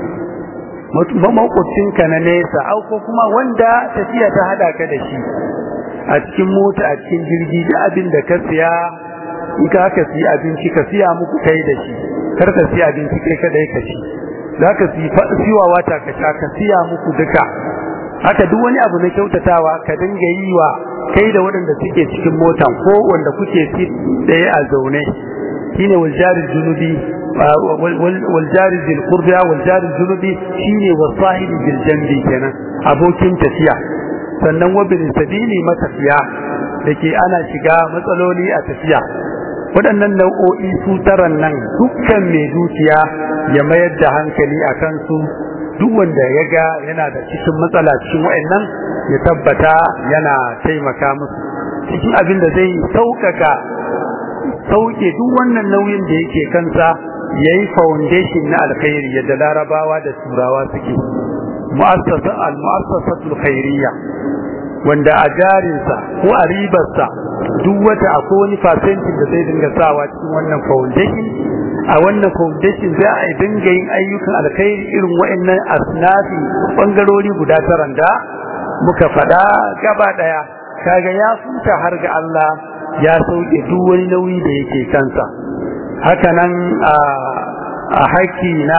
makwabcinka na nesa au ko kuma wanda tafiya ta hada ka da shi a cikin mota a cikin jirgi da abin da ka siya in ka ka siya abinci ka siya muku kai da shi kar ka siya abinci kai kadai ka ci za ka siwa wata ka sha ka siya muku duka haka duk wani abu na kyautatawa ka dinga yi wa kai da waɗanda suke cikin motan ko wanda kuke sit ɗaya a zaune shine wal jari junubi wal jari bil qurba wal jari junubi shine wasahibi bil janbi kenan abokin tafiya sannan wabin sabili matafiya dake ana shiga matsaloli a tafiya waɗannan nau'o'i su taran nan dukkan mai dukiya ya mayar da hankali a kansu duk wanda ya ga yana da cikin matsala cikin wa'annan ya tabbata yana taimaka musu cikin abin da zai sauƙaƙa sauke duk wannan nauyin da yake kansa ya yi foundation na alkhairi yadda larabawa da turawa suke al-mu'assasatul khairiyya wanda a jarinsa ko a ribarsa duk wata akwai wani fasentin da zai dinga sawa cikin wannan foundation a wannan foundation za a dinga yin ayyukan alkhairi irin wa'annan asnafi bangarori guda taran da muka faɗa gaba ɗaya kaga ya futa har ga Allah ya sauke duk wani nauyi da yake kansa haka nan a haƙƙi na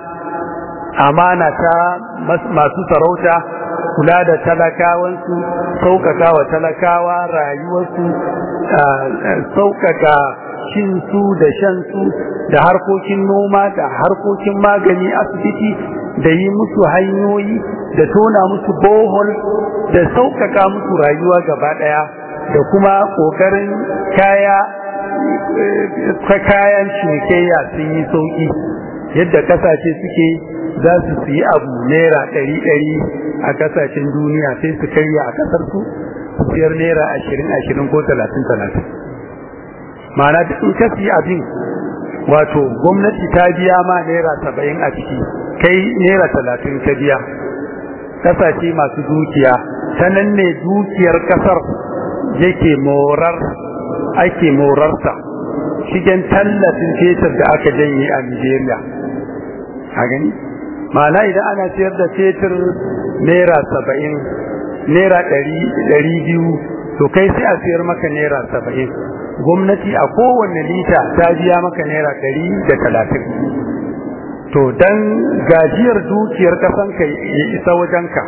amana ta masu sarauta kula da talakawansu sauƙaƙa wa talakawa rayuwarsu sauƙaƙa cinsu da shansu da harkokin noma da harkokin magani asibiti da yi musu hanyoyi da tona musu bohol da sauƙaƙa musu rayuwa gaba ɗaya da kuma ƙoƙarin kaya kayan cinikayya sun yi sauƙi yadda ƙasashe suke za su siyi abu naira ɗari ɗari a ƙasashen duniya sai su karya a ƙasar su su siyar naira ashirin ashirin ko talatin talatin ma'ana in ka siyi abin wato gwamnati ta biya ma naira saba'in a ciki kai naira talatin ka biya ƙasashe masu dukiya ta nan ne dukiyar ƙasar yake morar ake morarsa shigen tallafin fetur da aka janye a Nigeria a gani ma'ana idan ana siyar da fetur naira saba'in naira ɗari biyu to kai sai a siyar maka naira saba'in gwamnati a kowane lita ta biya maka naira ɗari da talatin to dan gajiyar dukiyar ƙasanka ya isa wajenka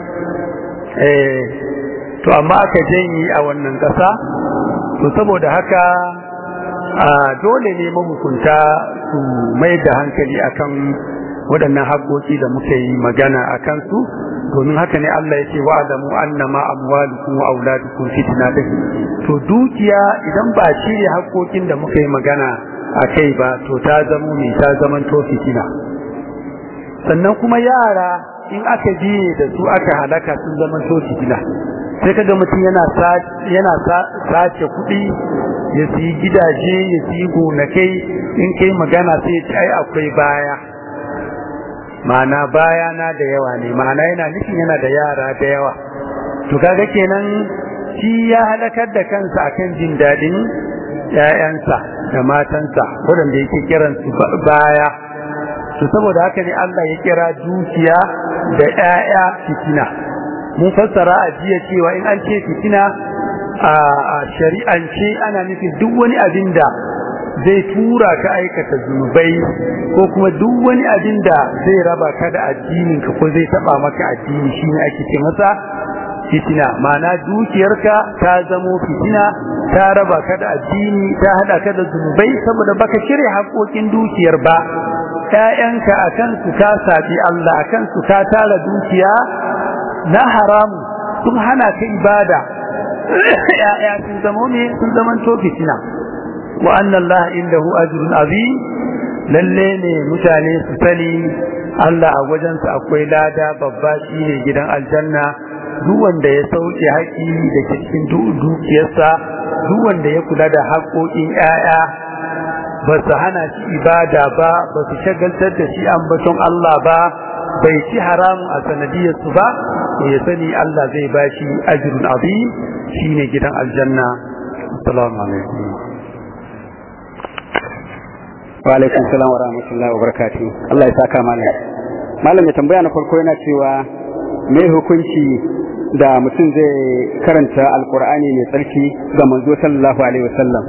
to amma aka janye a wannan ƙasa to saboda haka dole ne mahukunta su mai da hankali akan waɗannan haƙoƙi da muka yi magana a kansu domin haka ne Allah ya ce wa'adamu annama amwalukum wa auladukum fitna din to dukiya idan ba cire haƙoƙin da muka yi magana a kai ba to ta zamo mai ta zaman to fitina sannan kuma yara in aka biye da su aka halaka sun zaman to fitina sai kaga mutum yana yana sace kuɗi ya siyi gidaje ya siyi gonakai in kai magana sai ya ce ai akwai baya ma'ana baya na da yawa ne ma'ana yana nufin yana da yara da yawa to kaga kenan shi ya halakar da kansa akan jin daɗin ƴaƴansa da matansa waɗanda yake kiran su baya to saboda haka ne Allah ya kira dukiya da ƴaƴa fitina mun fassara a jiya cewa in an ce fitina a shari'ance ana nufin duk wani abin da zai tura ka aikata zunubai ko kuma duk wani abin da zai raba ka da addininka ko zai taba maka addini shine ake ce masa fitina ma'ana dukiyarka ta zamo fitina ta raba ka da addini ta hada ka da zunubai saboda baka shirya haƙoƙin dukiyar ba ƴaƴanka akan su ka sabi Allah akan su ka tara dukiya na haramu sun hana ka ibada ƴaƴa sun zama ne sun zama to fitina wa anna Allah indahu ajrun azim lalle ne mutane su sani Allah a wajensa akwai lada babba shine gidan aljanna duk wanda ya sauke haƙi da cikin dukiyarsa duk wanda ya kula da haƙoƙin ƴaƴa ba su hana shi ibada ba ba su shagaltar da shi ambaton Allah ba bai ci haramun a sanadiyar su ba to ya sani Allah zai ba shi ajrun azim shine gidan aljanna assalamu alaikum wa alaikum salam wa rahmatullahi wa barakatuh Allah ya saka malam malam ya tambaya na farko yana cewa me hukunci da mutum zai karanta alkur'ani mai tsarki ga manzo sallallahu alaihi wasallam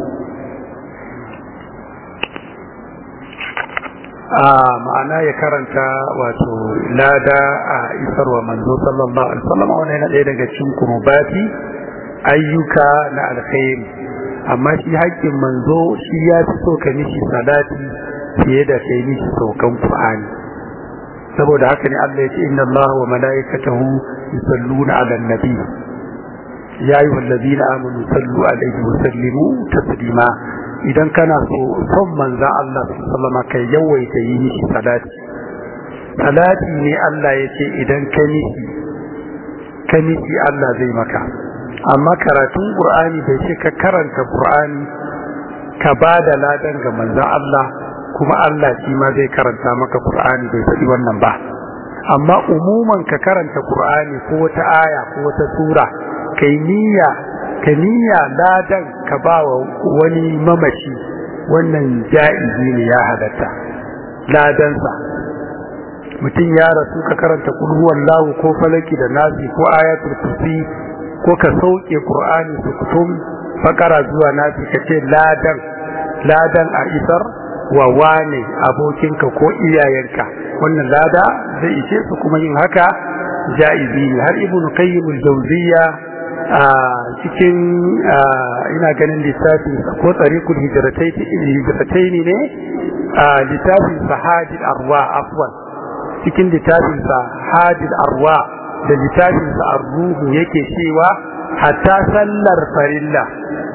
a ma'ana ya karanta wato lada a isarwa manzo sallallahu alaihi wasallam wannan yana ɗaya daga cikin kurubati ayyuka na alkhairi amma shi haƙƙin manzo shi ya fi so ka mishi salati fiye da kai mishi saukan qur'ani saboda haka ne Allah ya ce inna Allah wa mala'ikatahu yusalluna 'alan nabi ya ayyuhal ladina amanu sallu alaihi wa sallimu taslima idan kana so son manzan Allah sallama kai yawaita yi mishi salati salati ne Allah ya ce idan ka mishi ka mishi Allah zai maka amma karatun Qur'ani bai ce ka karanta Qur'ani ka ba da ladan ga manzan Allah kuma Allah shi ma zai karanta maka Qur'ani bai faɗi wannan ba amma umuman ka karanta Qur'ani ko wata aya ko wata sura kai niyya ka niyya ladan ka ba wa wani mamaci wannan ja'izi ne ya halatta ladansa mutum ya rasu ka karanta kulhuwan lahu ko falaki da nasi ko ayatul kursi ko ka sauke qur'ani su kutum fakara zuwa nasi ka ce ladan ladan a isar wa wane abokinka ko iyayenka wannan lada zai ishe su kuma yin haka ja'izi ne har ibnu qayyim al-jawziyya a cikin ina ganin littafin ko tsarikul hijiratai ne a littafin sahadil arwa afwan cikin littafin sahadil arwa da littafin sa arruhu yake cewa hatta sallar farilla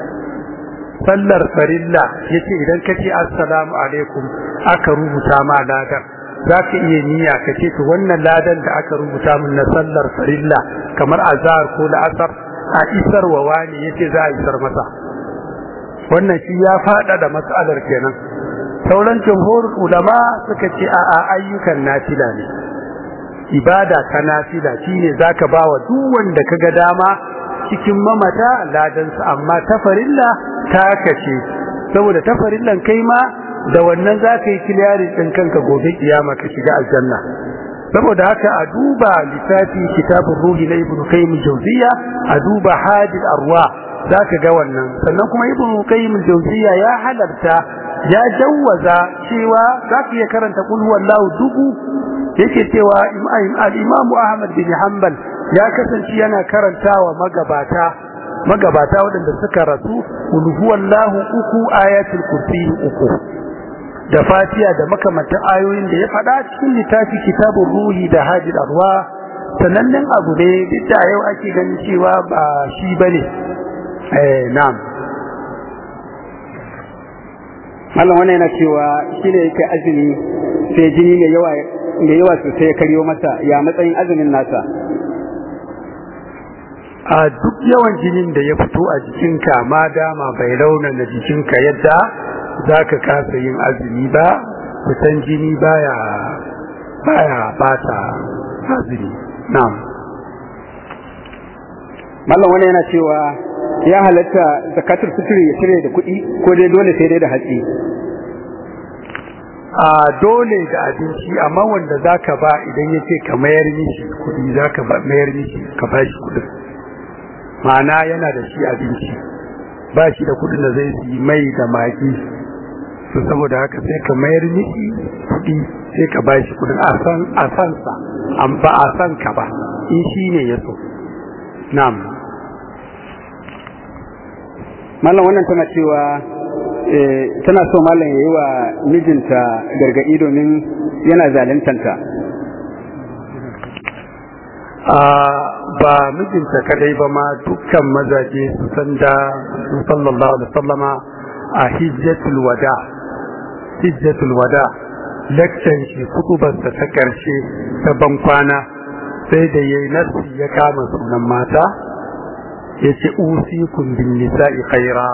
sallar farilla yace idan ka ce assalamu alaikum aka rubuta ma ladan za ka iya niyya ka ce to wannan ladan da aka rubuta min na sallar farilla kamar azhar ko la'asar a isarwa wani yace za a isar masa wannan shi ya fada da matsalar kenan sauran jumhurul ulama suka ce a a ayyukan nafila ne ibada ta nafila shine zaka bawa duk wanda kaga dama cikin mamata ladan su amma tafarilla ta kace saboda tafarillan kai ma da wannan zaka yi kiliyarin din kanka gobe kiyama ka shiga aljanna saboda haka a duba littafi kitabun ruhi na ibnu qayyim jawziya a duba hadil arwa zaka ga wannan sannan kuma ibnu qayyim jawziya ya halarta ya jawwaza cewa zaka iya karanta qul huwallahu dubu yake cewa al-imam ahmad bin hanbal ya kasance yana karantawa magabata magabata waɗanda suka rasu qul huwallahu uku ayatul kursi uku da fatiya da makamantan ayoyin da ya faɗa cikin littafi kitabun ruhi da hajji arwa sanannen abu ne duk da yau ake ganin cewa ba shi ba ne na'am mallam wannan yana cewa shi ne yake azumi sai jini mai yawa mai yawa sosai ya karyo masa ya matsayin azumin nasa a duk yawan jinin da ya fito a jikinka ma dama bai raunana jikinka yadda za ka kasa yin azumi ba fitan jini baya baya bata azumi na'am mallam wani yana cewa ya halatta zakatul fitri ya cire da kuɗi ko dai dole sai dai da hatsi a dole da abinci amma wanda zaka ba idan yace ka mayar mishi kuɗi zaka ba mayar mishi ka ba shi kuɗin ma'ana yana da shi abinci ba shi da kuɗin da zai yi mai da maki to saboda haka sai ka mayar miki kuɗi sai ka bashi kuɗin a san a san sa an ba a san ka ba in shi ne ya so na'am mallam wannan tana cewa tana so mallam ya yi wa mijinta gargaɗi domin yana zalintanta ba mijinta kadai ba ma dukkan mazaje su san da su sallallahu alaihi sallama a hijjatul wada hijjatul wada lecture shi kutubarsa ta karshe ta bankwana sai da yayi nasi ya kama sunan mata yace usikum bin nisa'i khaira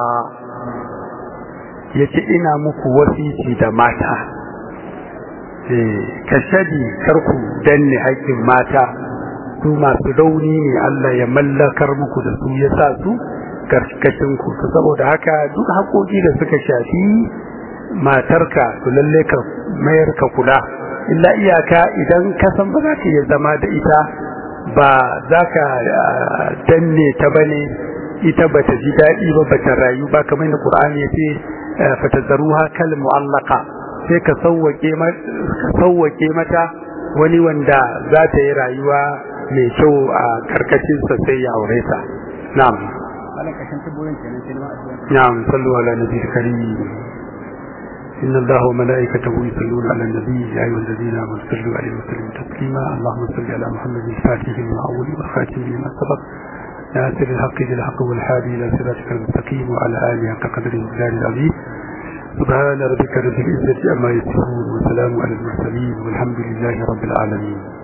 yace ina muku wasiki da mata eh kashadi karku danne haƙƙin mata su masu rauni ne Allah ya mallakar muku da su ya sa su karkashin ku saboda haka duk haƙoƙi da suka shafi matarka to lalle ka mayar ka kula illa iyaka idan ka san ba za ka iya zama da ita ba za ka danne ta bane ita ba ta ji daɗi ba ba ta rayu ba kamar da Qur'ani ya ce fatazzaruha kal mu'allaqa sai ka sauwake mata wani wanda za ta yi rayuwa mai kyau a karkashin sa sai ya aure ta na'am na'am sallu ala nabiyil karim إن الله وملائكته يصلون على النبي يا أيها الذين آمنوا صلوا عليه وسلموا تسليما اللهم صل على محمد الفاتح لما أول والخاتم لما سبق ناصر الحق بالحق والهادي إلى صراطك المستقيم وعلى آله حق قدره ومقداره العظيم سبحان ربك رب العزة عما يصفون وسلام على المرسلين والحمد لله رب العالمين